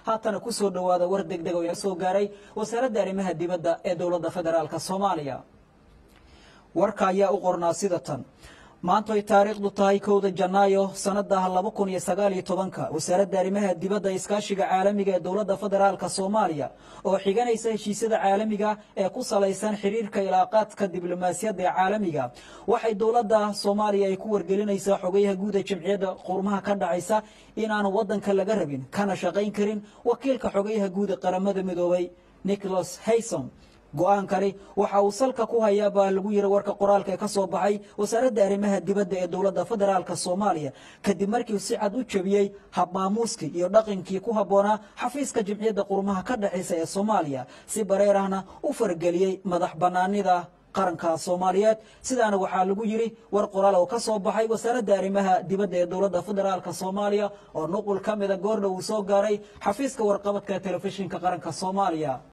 haatana kusoo dhowaada war degdeg oo ina soo gaaray wasaaradda arrimaha dibadda ee dowladda federaalk soomaaliya warka ayaa u qornaa sida tan maanta ay taariikhdu tahay kowda janaayo sanada laba kun iyo sagaal iyo tobanka wasaaradda arrimaha dibadda iskaashiga caalamiga ee dowladda federaalk soomaaliya oo xiganaysa heshiisyada caalamiga ee ku salaysan xiriirka ilaaqaadka diblomaasiyadda ee caalamiga waxay dowladda soomaaliya ay ku wargelinaysaa xogayaha guud ee jamciyadda qurmaha ka dhacaysa inaanu wadanka laga rabin kana shaqayn karin wakiilka xogayaha guud ee qaramada midoobay nicholas hayson go-aankani waxa uu salka ku hayaa baa lagu yiri warka qoraalka ee ka soo baxay wasaaradda arrimaha dibadda ee dowladda federaalk soomaaliya kadib markii si cad u jebiyey habmaamuuskii iyo dhaqankii ku habboonaa xafiiska jimciyadda qurmaha ka dhexaysa ee soomaaliya si bareer ahna u fargeliyey madax bannaanida qaranka soomaaliyeed sidaana waxaa lagu yiri war qoraal oo ka soo baxay wasaaradda arrimaha dibadda ee dowladda federaalk soomaaliya oo nuqul ka mida goordhow uu soo gaaray xafiiska warqabadka telefishinka qaranka soomaaliya